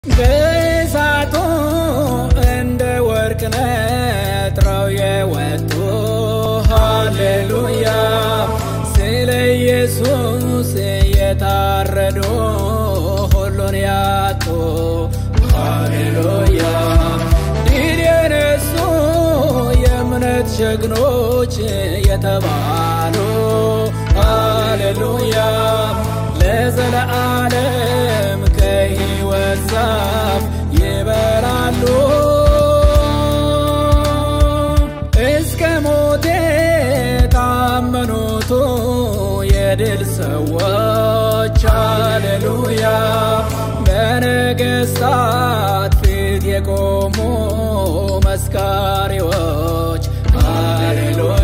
በእሳቱ እንደ ወርቅ ነጥረው የወጡ ሃሌሉያ ስለ ኢየሱስ የታረዱ ሁሉን ያጡ ሃሌሉያ ድል የነሱ የእምነት ጀግኖች የተባሉ ሃሌሉያ ለዘለዓለም ከሕይወት ዛፍ ይበላሉ እስከ ሞት የታመኑቱ የድል ሰዎች ሃሌሉያ በነገሥታት ፊት የቆሙ መስካሪዎች ሃሌሉያ